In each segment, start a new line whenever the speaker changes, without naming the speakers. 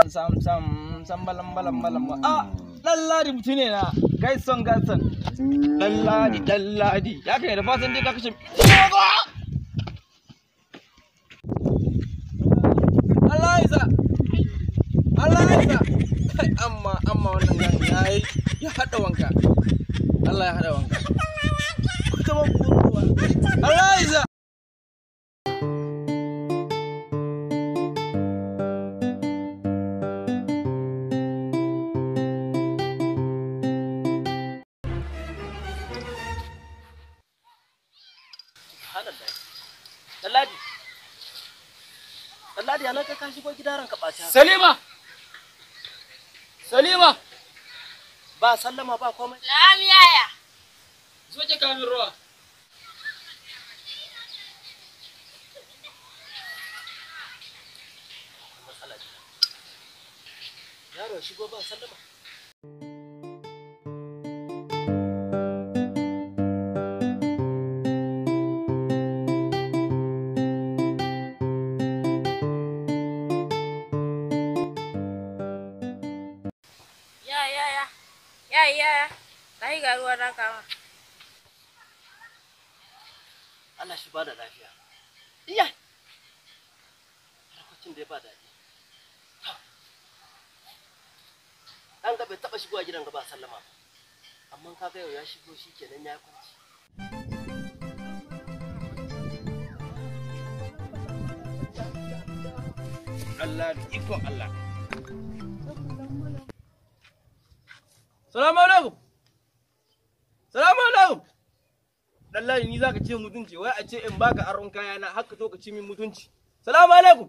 sam sam sam balam balam balam a lalladi mutum ne na gaison gaison lalladi lalladi ya kai da fatan dai ka kashe Allah isa Allah isa kai amma amma wannan gani ya yi ya hada wanka Allah ya hada wanka ta ban kuruwa Allah isa
Dalladi. Dalladi yana ka shigo gida ranka ɓata.
Salima Salima
Ba sallama ba komai.
Na'am yaya.
zo ki kamin ruwa
Matsala ce. Yaro ya shigo ba sallama.
Ya ya ya. Ya ya ya. Kai ga ruwan nan kama.
Allah shi ba da lafiya. Iya. Harkokin da ya ba daɗi. Ɗan ga bai taɓa shigowa gidan ga ba sallama ba. Amma ka ga yau ya shigo shi kenan ya kwanci.
Allah da ikon Allah. Salamu alaikum. Salamu alaikum. Lallai ni zaka ce mutunci wai a ce in baka aron kaya na haka to ka ci min mutunci. Salamu alaikum.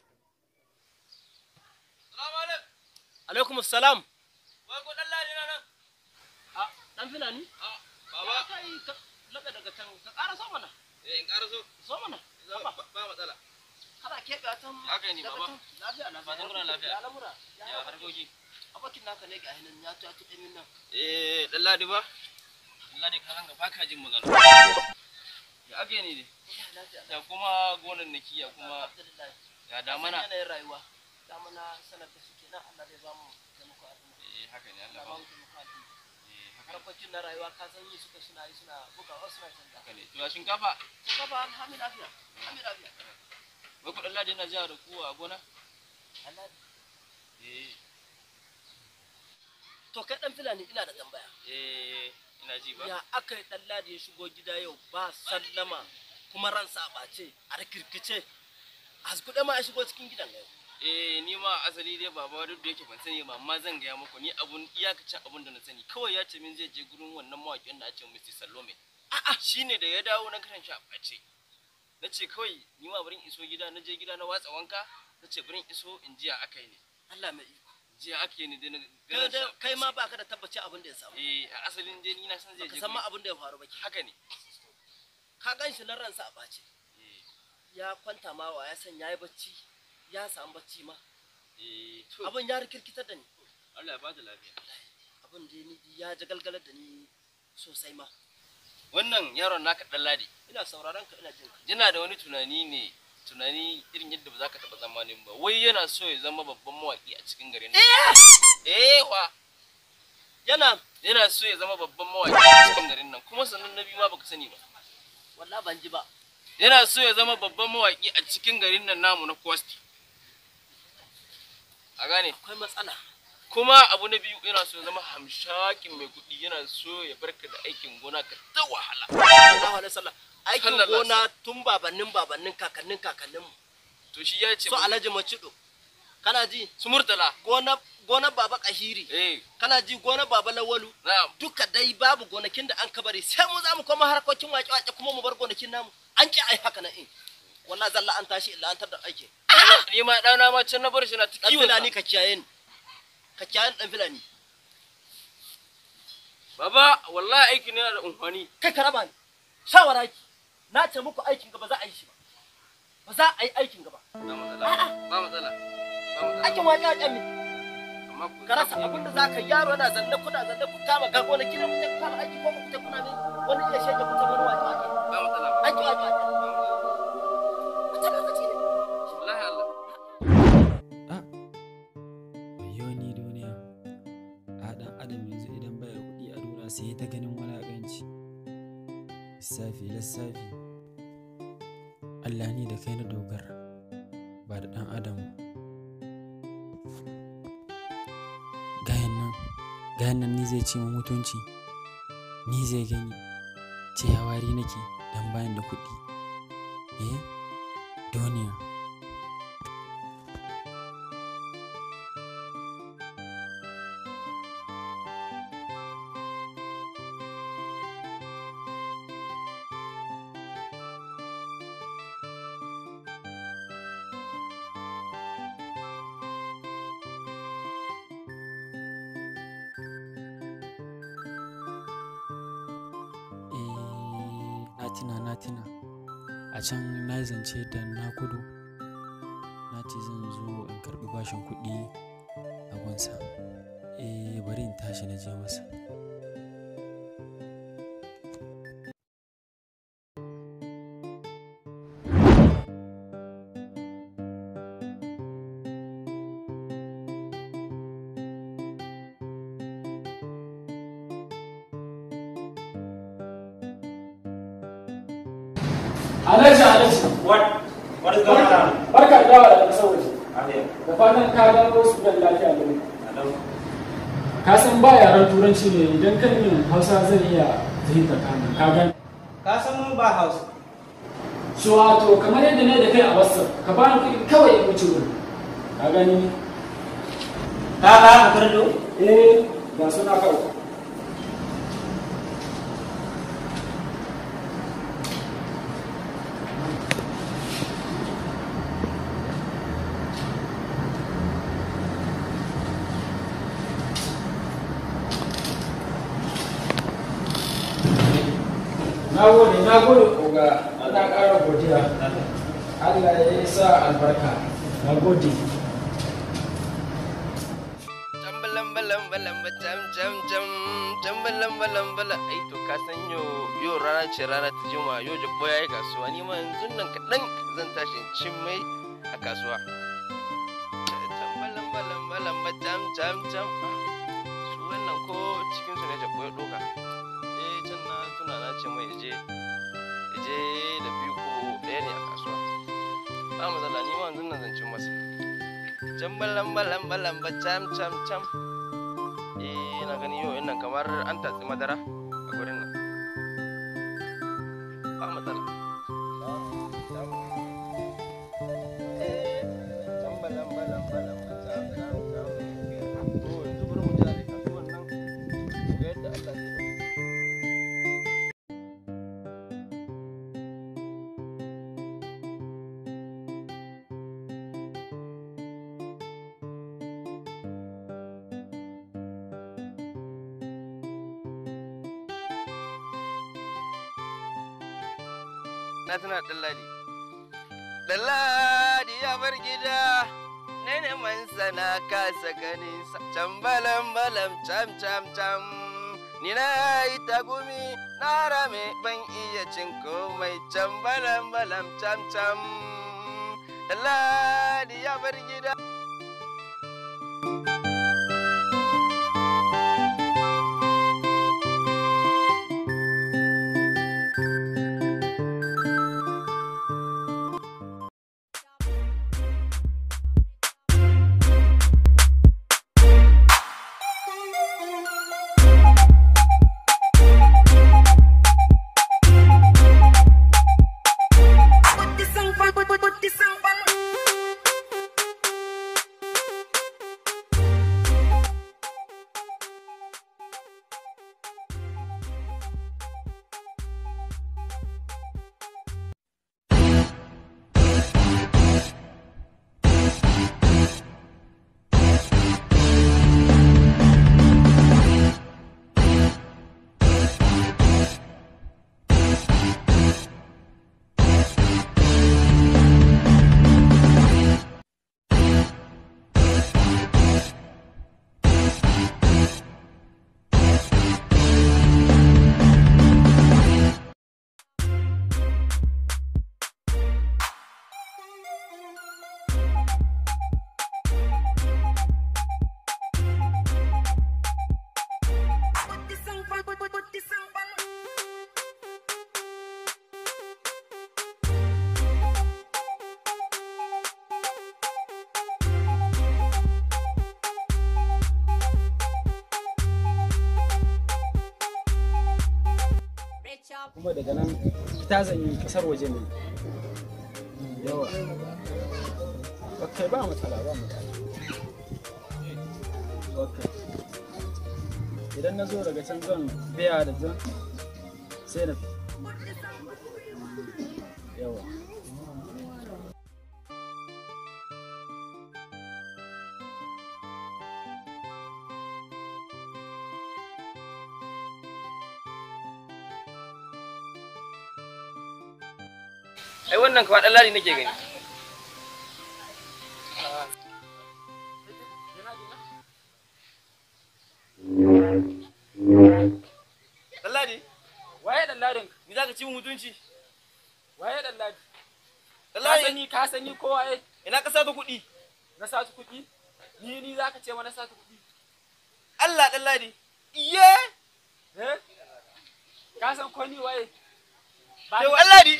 Salamu alaikum.
Alaikum salam.
Wai ko dan ladi na nan?
A ɗan filani?
A baba.
Kai ka laɓe daga can ka ƙara so mana.
Eh in ƙara so.
So mana.
Ba ba matsala.
Kana keɓe a can.
Haka ne,
daga
baba.
can. Lafiya lafiya.
Fatan kuna lafiya.
Ya lamura.
Ya harkoki.
Abokin naka ne ga hinan ya tuya tuɗe min nan.
Eh dan ladi ba. Dan ladi ka hanga baka jin magana. Ya ake ne dai?
Lafiya.
Ya kuma gonan naki ya kuma
Alhamdulillah.
ya damana.
Yanayin rayuwa. Damana sanar da suke nan Allah zai ba mu taimako al'umma.
Eh haka ne Allah
Allah
ba.
ba mu taimako al'umma.
Eh haka ne.
Harkokin na rayuwa ka san yi suka suna yi suna bugawa suna canza.
haka ne. To ya shinkafa.
Ka ba alhamdu lafiya. Alhamdu lafiya.
Wai kuɗin ladi yana jiya da kuwa a gona?
Allah.
Eh,
To kai dan filani ina da tambaya.
eh, ina ji ba.
Ya aka yi dan ladi ya shigo gida yau ba sallama kuma ransa a ɓace a rikirkice. Askuɗe ma ya shigo cikin gidan yau.
Eh, ni ma asali dai baba duk da yake ban sani ba, amma zan gaya muku ni abun iyakacin abun da na sani. Kawai ya ce min zai je gurin wannan mawaƙin da ake Mr. Salome. A'a, shine da ya dawo na karan shi a ɓace. Na ce kawai ni ma bari in iso gida, na je gida na watsa wanka, na ce bari in iso in jiya aka yi ne.
Allah mai iko.
Jiya aka yi ne dai na
Kai
ganin shi a
dai- Kai ma
ɓace.
ba ka da tabbaci abin da ya samu.
Eh, a asalin dai ni na san zai
Baka
je
san ma
gurin-
abin da ya faru ba ke.
Haka ne.
Ka gan shi nan ransa a ɓace.
Eh,
Ya kwanta ma wa ya san ya yi bacci. Ya samu bacci ma.
eh, to,
Abin ya rikirkitar da ni.
Allah ya bada lafiya.
Abin da ni ya jagalgalar da ni sosai ma.
Wannan yaron naka ɗan ladi.
Ina sauraron ka ina jin ka.
yana da wani tunani ne tunani irin yadda ba za ka taɓa tsammanin ba wai yana so ya zama babban mawaƙi a cikin garin nan eh wa
Yana
yana so ya zama babban mawaƙi a cikin garin nan kuma sannan na biyu ma baka sani ba
wallahi ban ji ba.
yana so ya zama babban mawaƙi a cikin garin nan namu na Kwasti a gane
Akwai matsala.
kuma abu na biyu yana so ya zama hamshakin mai kuɗi yana so ya barka da aikin gona ka ta wahala
Sallallahu alaihi wasallam. Aikin
Sallallahu alaihi
gona tun babannin babannin kakannin kakannin mu.
to shi ya ce
So Alhaji Macido. Kana ji?
su murtala
Gona gona baba Kahiri.
eh
Kana ji gona baba Lawalu.
na'am
Duka dai babu gonakin da an kabari sai mu za mu koma harkokin waƙe-waƙe kuma mu bar gonakin namu. An ki ai haka na in. Wallahi zalla an tashi illa an tar da aiki.
ni ma ɗana ma can na bar shi na ta
Dan
kiwon sa.
filani ka kiyaye ni. Ka kiyaye ni dan filani.
Baba, wallahi aikin yana da umfani.
Kai ka raba ni. Shawara ki. Na ce muku aikin gaba za a yi shi ba. Ba za a yi aikin gaba.
Ba matsala. Ba matsala. Ba matsala.
Aikin waƙe-waƙe ne.
Amma ku
ka rasa abin da za ka yaro yana zanne kuna zanne ku kama ga gona kina ku kama aiki ko ku ta kuna ne wani iya shege ku ta wani waje waje
ba matsala.
aiki waje waje
Ba matsala.
wata lokaci ne
Wallahi Allah.
wayo ni duniya a ɗan adam yanzu idan baya kuɗi a duniya sai ta ganin walaƙanci lissafi lissafi Allah ni da kai na dogara ba da ɗan adam ba gayan nan gayan nan ni zai ci mu mutunci ni zai gani ce wari nake dan bayan da kuɗi eh duniya eh na tuna na tuna a can na yi zance da na kudu na ce zan zo in karɓi bashin kuɗi a gunsa eh bari in tashi na je masa
Alhaji Alhaji.
What? What is going on?
Barka da dawa daga ƙasar waje.
I'm here.
Da fatan ka dawo su da lafiya da
Hello.
Ka san ba yaren turanci ne idan kan yin Hausa zan iya fahimta ka nan. Ka gani?
Ka san mun ba house.
So wato kamar yadda ne da kai a WhatsApp ka ba ni kuɗi kawai in wuce wurin. Ka gani?
Ka ba mu kurdo?
Eh ga suna kawai. Na gode, na gode oga, ana ƙara godiya. Allah ya sa albarka. Na gode.
Jambalan balan balan ba jam jam jam jambalan balan balan ai to ka san yo yo rana ce rana ta juma yo jabbo yayi kasuwa ni ma yanzu nan kaɗan zan tashi in cin mai a kasuwa. Jambalan balan balan ba jam jam jam Ah, su wannan ko cikin su ne jabbo ya ɗoka. Eh can na tuna na ce mai je je da biyu ko ɗaya ne a kasuwa. Ba matsala ni ma yanzu nan zan cin masa. can balan balan balan ba cam cam cam eh na gani yau nan kamar an tatsi madara a gurin nan ba matsala Eh, can balan balan balan ba cam cam cam to yanzu bari mu jira dai kasuwan nan mu ga yadda Allah zai yi na tuna ɗanladi ɗanladi ya bar gida na neman sana kasa ganin sa can balam balam cam cam cam ni na yi tagumi na rame ban iya cin komai can balam balam cam cam ɗanladi ya bar gida
kuma daga nan fita zan yi kasar waje ne yawa ok ba matsala ba matsala ok idan na zo daga can zan biya da zan sai na yawa
ai wannan kawai ɗan lari nake gani ɗan lari
waye dan ladin
ni za ka ci min mutunci
waye dan ladin
ɗan
ka
lari
sani ka sani ko waye
ina ka sata kuɗi
na satu kuɗi ni ni zaka ce mana satu kuɗi
Allah ɗan lari iye
eh ka san ko ni waye ba
kai ɗan lari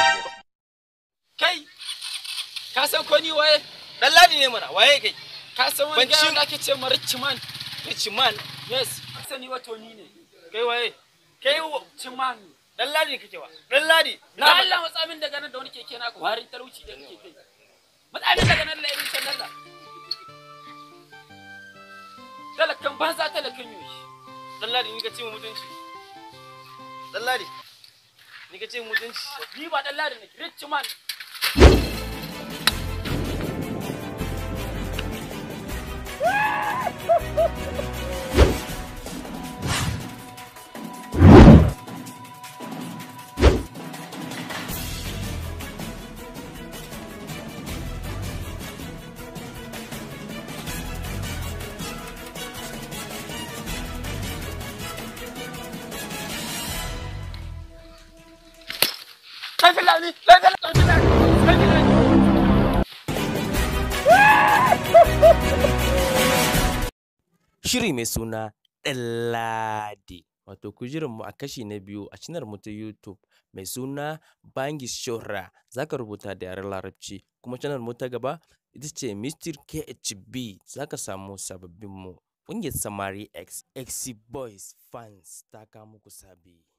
kai ka san ko ni waye
ɗan lari ne mana waye kai
ka san wani
Ban ci-
gaya da ake ce mara ciman
Ciman
yes ka sani wato ni ne
kai waye kai wa-
ciman
ɗan lari kake wa ɗan lari
na Allah matsamin daga nan da wani keke na ku harin talauci da kake kai matsamin daga nan da irin can Allah talakan banza talakan yoshi
ɗan lari ni ka ci min mutunci ɗan lari ni ka ci min mutunci
ni ba dan ladi ne rich man kai filani kai filani kai filani kai filani
Shiri mai suna Ɗanladi. Wato ku mu a kashi na biyu a cinar mu ta YouTube mai suna Bangi Shora. Za ka rubuta da yaren Larabci. Kuma canar mu ta gaba ita ce Mr. KHB. Za ka samu sababbin mu. Ƙungiyar Samari X, XC Boys fans ta kawo muku sabi.